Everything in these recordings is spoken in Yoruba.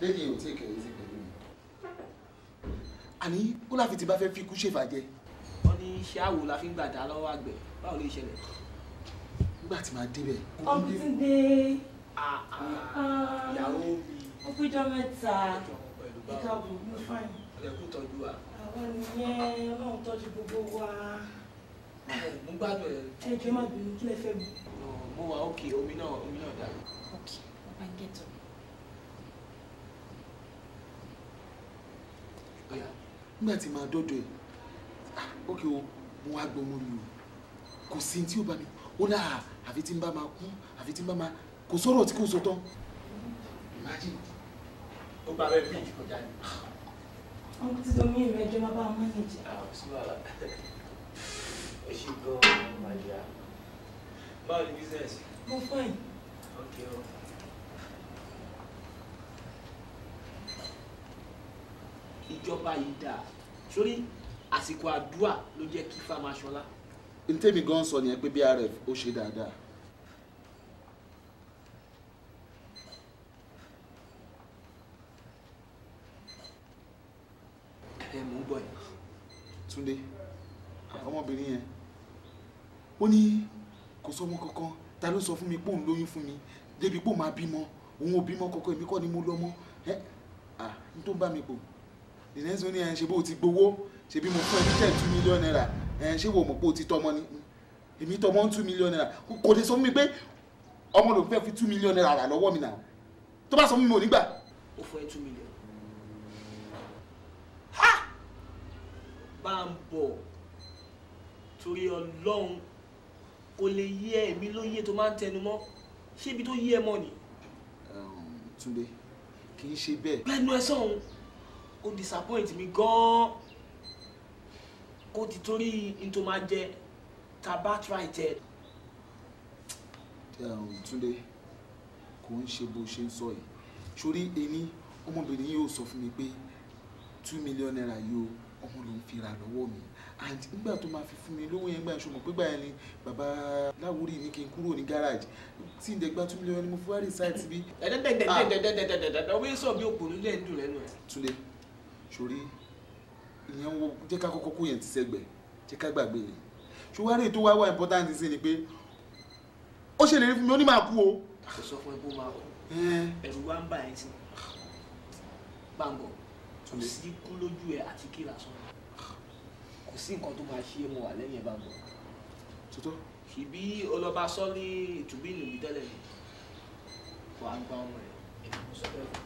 lẹ́yìn èyí ò tí ì kẹ̀yìn sí pẹ̀lú mi. àní ó láfi ti bá fẹ́ fi ikú ṣèfàjẹ́ wọ́n ní iṣẹ́ àwò la fi ń gbàdá lọ́wọ́ àgbẹ̀ báwo lè ṣẹlẹ̀. nígbà tí màá débẹ̀. Ọ̀túndé. ìyàwó mi Ó péjọ mẹ́ta. pẹ̀lú Ìka báwo bò mí fáìn. ẹ̀kú tọ́jú wa. Àwọn nìyẹn Ọlọ́run tọ́jú gbogbo wa. mo gbádùn ẹ̀ Ẹ jọ̀ọ́ má bínú kí lẹ fẹ́ mi. mo wà òkè omi náà omi náà dà. Okay, Baba get up. Ọ̀yà. nígbà tí màá dọ́dọ̀ ẹ̀ ah, ókè o mo wá gbọ́ ọmọ mi o kò sí tí ó bá mi ó náà àfi tí n bá máa kú àfi tí n bá máa kò sọ̀rọ̀ tí kò sọ tán. Imagine. ó gba abẹ́ bíríìjì kọjá ni. Ọmọ tí domi ìrìn ẹjọ́ máa bá wọn mánéjì. àwọn sí wàhálà ó ṣì gan-an màdìyà. báwo ni bísíǹsì. Mo fáìn. ok o. ìjọba yìí dáa sórí àsìkò àdúrà ló jẹ́ kí fáma ṣọlá. ntẹ́mi gan sọ nìyẹn pé BRF ó ṣe dáadáa. ẹ mò ń bọ̀ yìí. Túndé ọmọbìnrin yẹn ó ní kò sọmọ kankan ta ló sọ fún mi pé òun lóyún fún mi débi pé òun máa bímọ òun ò bímọ kankan èmi kọ́ ni mo lọ́mọ ẹ à n tó ń bá mi pò ìrẹsì ní ẹ ṣe bó o ti gbowó ṣe bí mo fún ẹ ní ten two million naira ẹ ṣé wo mọ̀ pé o ti tọmọ ni èmi tọmọ ń two million naira kò lè sọ fún mi pé ọmọ lòun fẹ́ fi two million naira rà lọ́wọ́ mi náà tó bá sọ fún mi mo nígbà ó fún ẹ two million. bá ń bọ̀ torí ọlọ́run kò lè yé ẹ̀mí lóye tó máa ń tẹnu mọ́ ṣé ibi tó yé ẹ mọ́ ni. Um, Túndé kì í ṣe bẹ́ẹ̀ lẹ́nu ẹ sọ̀hún ó disappoint mi gan-an kó ti torí n tó máa jẹ taba try tẹ. um, Túndé kò ń ṣe bó ṣe ń sọ yìí sórí èmi ọmọbìnrin yìí ò sọ fún mi pé two million naira yìí o ọmọ ló ń fi ra lọ́wọ́ mi and nígbà tó máa fi fún mi lówó yẹn gbà ṣùgbọ́n pé gbà yẹn ni bàbá láwùrí ní kí n kúrò ní garage tí n dẹ̀ gba two million ni mo fi wá rí site bí. dẹ́dẹ́dẹ́dẹ́dẹ́dẹ́dẹ́dẹ́ wí sọ bí òpònú lẹ́ ń dùn lẹ́nu ẹ̀. Túndé sórí ìyẹn wo jẹ́ ká kọ́kọ́ kó yẹn ti sẹ́gbẹ̀ jẹ́ ká gbàgbé yẹn ṣùgbọ́n àrè tó wá wá important sí ni pé ó ṣèlérí fún mi ó ní máa kú o. kò sọ fún ẹ kó máa kú Ẹ́n, ẹ̀rù wa ń bà ẹ́ sí gbàǹbọ̀ kò Túndé. sí kú lójú ẹ àti kí lásán kò sí nǹkan tó máa ṣe é mo wà lẹ́yìn ẹ̀ gbàǹbọ̀ tuntun ṣìbí ọlọ́ba sọ ní ìtúbí nìbí tẹ́lẹ̀ ni wà á gba ọmọ ẹ̀ èmi kò sọ bẹ́ẹ̀ fún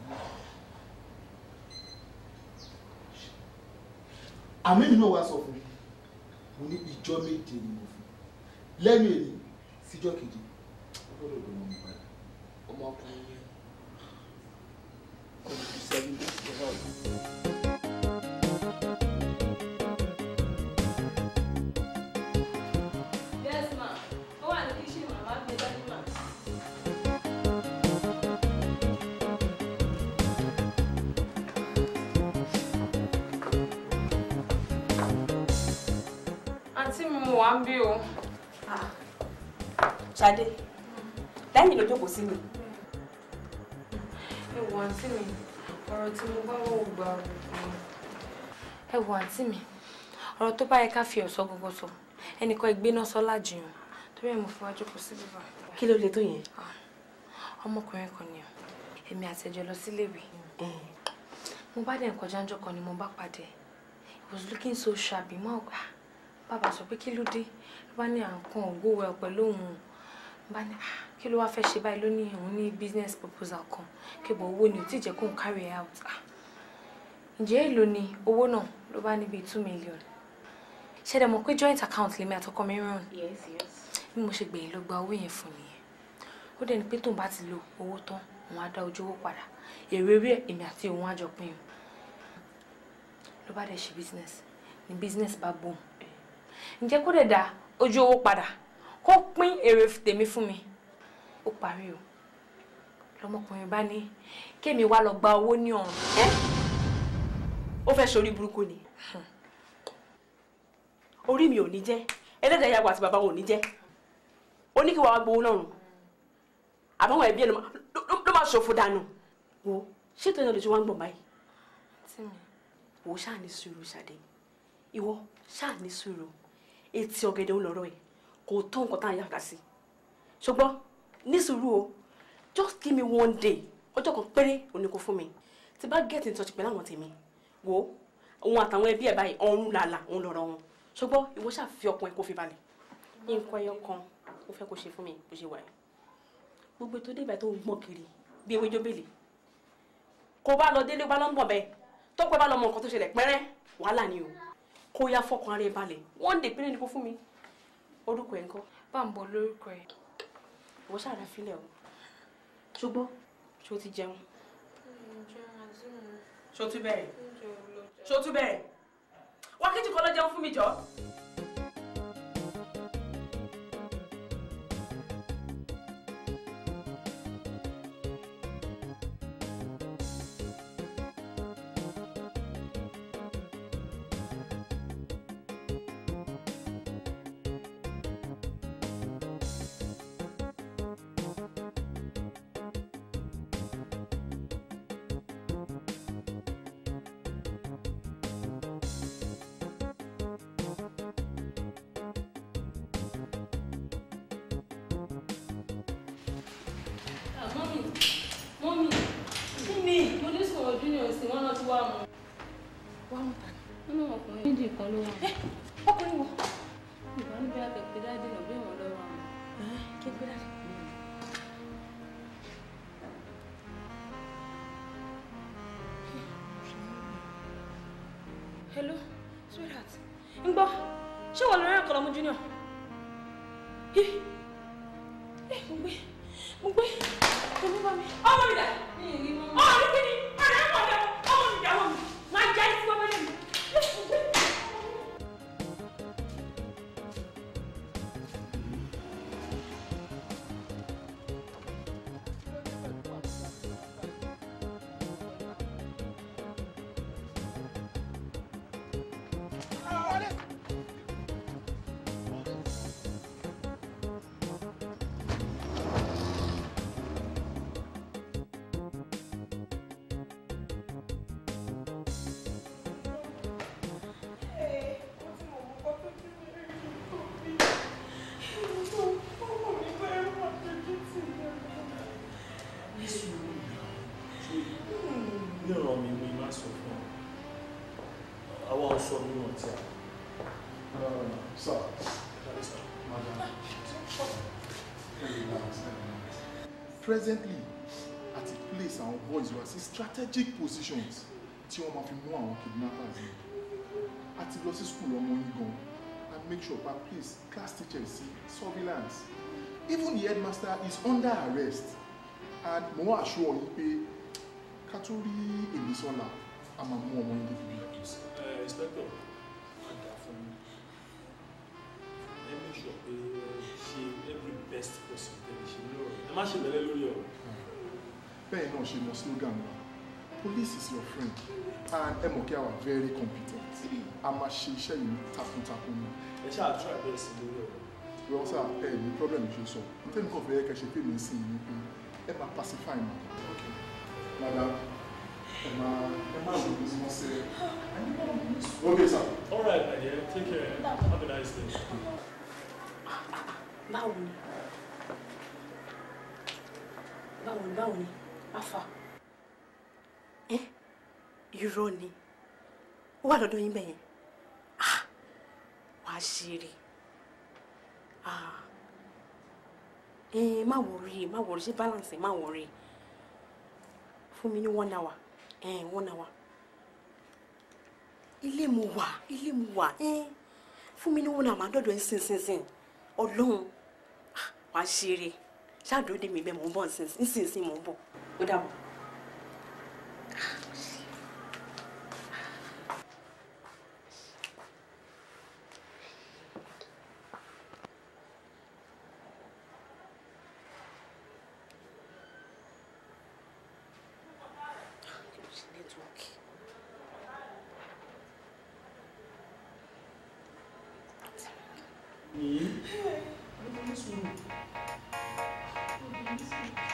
àmì mi náà wá sọ fún mi mo ní ìjọ méje ni mo fún lẹ́nu èyí síjọ́ kejì ó gbọ́dọ̀ lọ mọ́ mi padà. ọmọkùnrin yẹn kò ní ju seven days to help. Yes ma. Ó wà ní kíṣìn màmá gbé dání mà. Àǹtí mi mo wà ń bí o. Ṣadé lẹ́yìn ló jókòó sí mi. Ẹ wo àǹtí mi, ọ̀rọ̀ tí mo bá wọ̀ gba ọ̀rọ̀ Ẹ wo àǹtí mi, ọ̀rọ̀ tó bá yẹ ká fi ọ̀sọ́ gbogbo sọ, ẹnìkan ìgbéná sọ lájìyàn, torí ẹ̀ mo fi wá jókòó sí bíbá. kí ló le tó yẹn. Ọmọkùnrin kan ni o, èmi àti ẹjọ́ lọ síléèwé. Mo bá dẹ̀ ń kọjá ńjọ́ kan ni mo bá pàdé. He was looking so shabby, mo àgbà. Bàbá sọ pé kí ló dé? Ló bá ní à ń kàn go well pẹ̀lú òun. Mo bá ní "Ah, kí ló wá fẹ́ ṣe báyìí ló ní òun ní business proposal kan. Kí bọ̀ owó ni ò tí ì jẹ́ kóun carry it out. Ah, Ǹjẹ́ èlò ni owó náà ló bá ní bíi two million? Ṣé dẹ̀ mọ̀ pé joint account lèmi àtọkọ mi ràn? yes yes. bí mo ṣe gbẹ̀yìn ló gba owó yẹn fún nìyẹn ó dẹ̀ ní pé tóun bá ti lo owó tán òun á dá ojú owó padà èrè rí ẹ̀ èmi àti òun á jọ pín in ló bá dẹ̀ ṣe business ní business bá boom ǹjẹ́ kó dẹ̀ dá ojú owó padà kó pín èrè tèmi fún mi ó parí o lọmọkùnrin bá ní kémi wá lọ gba owó ní ọ̀run ẹ ó fẹ́ sori burúkú ni orí mi ò ní jẹ́ ẹlẹ́dàá ìyàwó àti bàbá wọn ò ní jẹ́ ó ní kí wàá gbowó náà rùn àbáwọn ẹbí ẹ ló máa- ló- ló máa ṣòfò dànù wo ṣé tó yẹn lójú wa ń gbọ̀n báyìí tí mi wò ó ṣáà ní sùúrù ṣàdé ìwọ ṣáà ní sùúrù etí ọ̀gẹ̀dẹ̀ ń lọ́rọ̀ ẹ̀ kò tó nǹkan tá à ń yàgà sí ṣùgbọ́n ní sùúrù o just give me one day ọjọ́ kan péré òní kò fún mi tí bá get in touch pẹ̀lú àwọn tèmi wò ó òun àtàwọn ẹbí ẹ̀ báyìí ọ̀run làlà òun lọ́rọ̀ wọn ṣùgbọ́n ìwọ ṣáà fi ọkàn ẹ̀ kó fi balẹ̀ nǹkan ẹyọ kan ó fẹ́ kó ṣe fún mi bó ṣe wà ẹ́ gbogbo ètò débẹ̀ tó ń gbọ̀n kiri bí ewé jóbélé kó bá lọ délé bá lọ ń bọ̀ bẹ́ẹ̀ tọ́pẹ́ bá lọ mọ nǹkan tó ṣẹlẹ̀ pẹ́rẹ́ wàhálà ni o kó yá fọkàn ara ẹ balẹ̀ wọ́n dè péré ni kó fún mi orúkọ ẹ̀ ń kọ́ bá ń bọ lórúkọ ẹ ìwọ ṣàrà filẹ̀ o ṣùgbọ́n ṣó ti jẹun ṣó tún bẹ̀rẹ̀ ṣó tún bẹ̀rẹ̀ wákìtì kan lọ jẹun fún mi jọ. mọ́mì mọ́mì kí ni mo ní sọ̀rọ̀ junior sí wọn náà ti wá mu. wá mú ta wọn náà ọkùnrin méjì kan ló wà. ọkùnrin wo. ìgbà níbi akẹ́kẹ́ dáadé náà bí wọn lọ́wọ́ àwọn. kí n gbé dáadé. hello sweetheart ń gbọ́ ṣé wọ́n lórí ẹ̀kọ́ lọ́mú junior. ẹ ẹ mo gbé mo gbé mo gbé bá mi. ọmọ mi dà mi ò rí mọ́. ọmọ mi kí ni ọ̀rẹ́ ẹ̀ mọ̀ ọ́ ọmọ mi dà ọmọ mi máa jẹ́ ẹ́ sí ọmọ mi. ní ọ̀rọ̀ mi mi máa sọ fún ọ àwa ọ̀ṣọ́ mi wọ̀n tí a sir dáre sá. madam presently at a place our boys were sí strategic positions tí wọ́n máa fi mú àwọn kidnappers yìí a ti lọ sí school ọmọ yín gan and make sure pa place class teachers sí surveillance even the headmaster is under arrest and mo wá assure yín pé ká tó rí èmi sọ́la a máa mú ọmọ yín débi bí. ẹ inspector máa dà fún mi ẹ make sure pé ẹ ṣe every best possible tẹ̀lé ṣe lórí ọ̀rọ̀ ẹ má ṣe mẹ́lẹ́ lórí ọ̀rọ̀. bẹ́ẹ̀ náà ṣe mọ slogan wa police is your friend and ẹ mọ̀ kí a wà very competent a máa ṣe iṣẹ́ yìí takuntakun ni ẹ ṣáà try best lórí ọ̀rọ̀. well sir ẹ ní problem ṣe sọ tẹ́mi kàn fẹ́ kẹ́ ṣe pé mi sí i ni pé ẹ máa pacify ma madam ẹ máa ẹ máa lò ní wọ́n ṣe okay sir. all right my dear take care have a nice day. báwo ni báwo ni báwo ni afa ẹ irọ́ ni ó wà lọ́dọ̀ yín bẹ́yẹn ah wàá ṣeré ah ẹ má wọrí má wọrí ṣe balance má wọrí fún mi ní one hour ẹ one hour ilé mu wà ilé mu wà ẹ fún mi ní one hour má dọ̀dọ̀ ẹ sínsìnsìn ọlọ́run ah, wàá ṣeré ṣáàdúró dé mi bẹ́ẹ̀ mò ń bọ̀ nísinsìnyí mò ń bọ̀ ó dàbọ̀. yìí ní sùúrù.